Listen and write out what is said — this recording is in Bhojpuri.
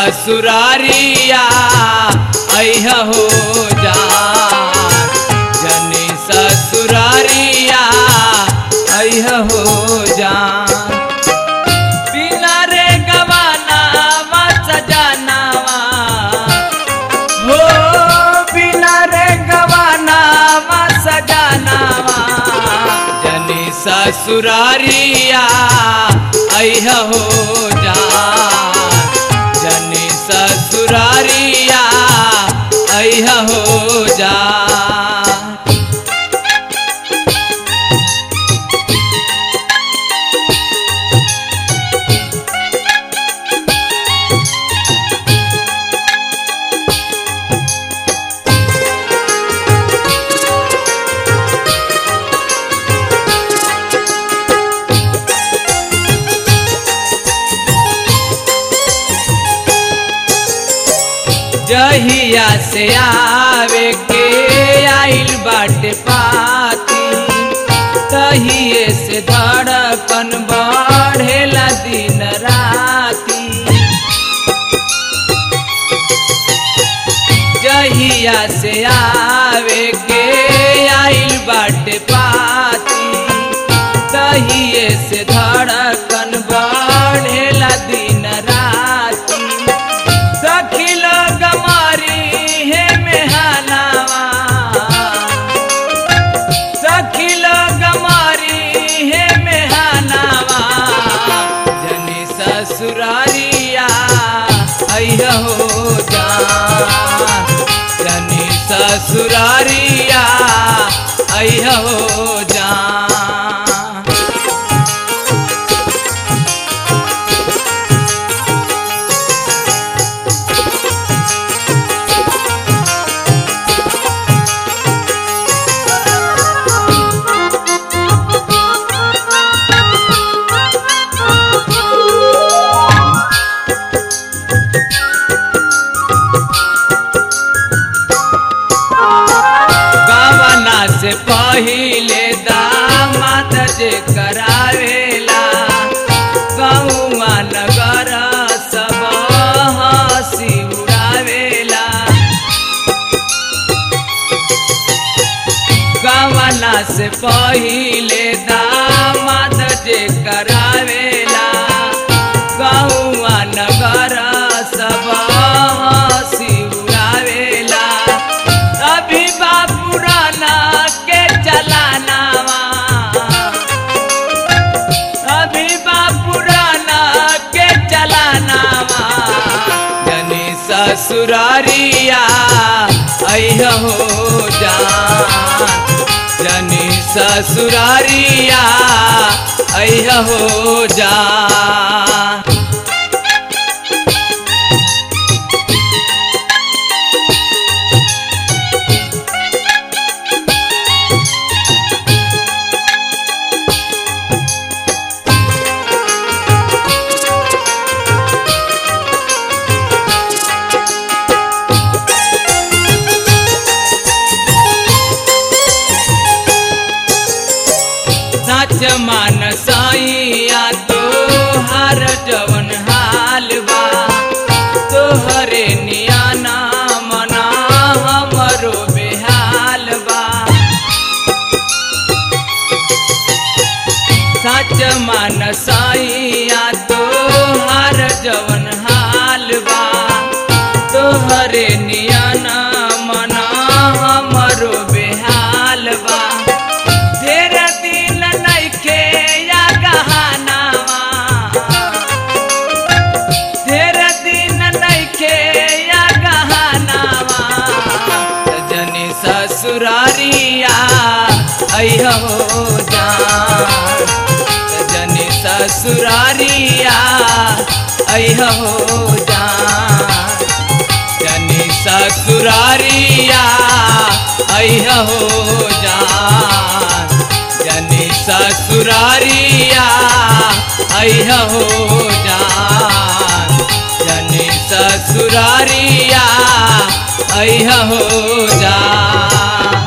ससुरारिया अह हो जा जनी ससुरारिया अह हो जा बिना रे गवाना सजनावा हो बिना रे गवाना सजनावा जनी ससुरारिया अह हो जा जनी ससुरारिया अह हो जा जहिया से आवे के आइल बाटे पाती तहिए से धड़कन बढ़ेला दिन राती जहिया से आवे के आइल बाटे पाती तहिए से धड़कन बढ़ेला दिन राती सखी लोग मारी हे मेहनावा सखी लोग मारी हे मेहनावा जनी ससुरारिया अह हो जा जनी ससुरारिया अह हो जा गवना से पहिले दामाद जे करावेला गौआ नगर सब हंसी उड़ावेला गवना से पहिले दामाद जे करावेला गौआ नगर सब हंसी उड़ावेला अभी बापुराना के चलानावा अभी बापुराना के चलानावा जनी ससुरारिया अह हो जा जनी ससुरारिया अह हो जा सच मान साइया तो हर जवन हाल बा तोहरे नियाना मना हमरो बेहाल बा सच मान साइया तो हर जवन हाल बा तोहरे नियाना मना हमरो बेहाल बा ढेर दिन नइखे या गहनावा ढेर दिन नइखे या गहनावा जनी ससुरारिया अह हो जा जनी ससुरारिया अह हो जा जनी ससुरारिया अह हो जा जनी ससुरारिया अह हो जा जनी ससुरारिया अह हो जा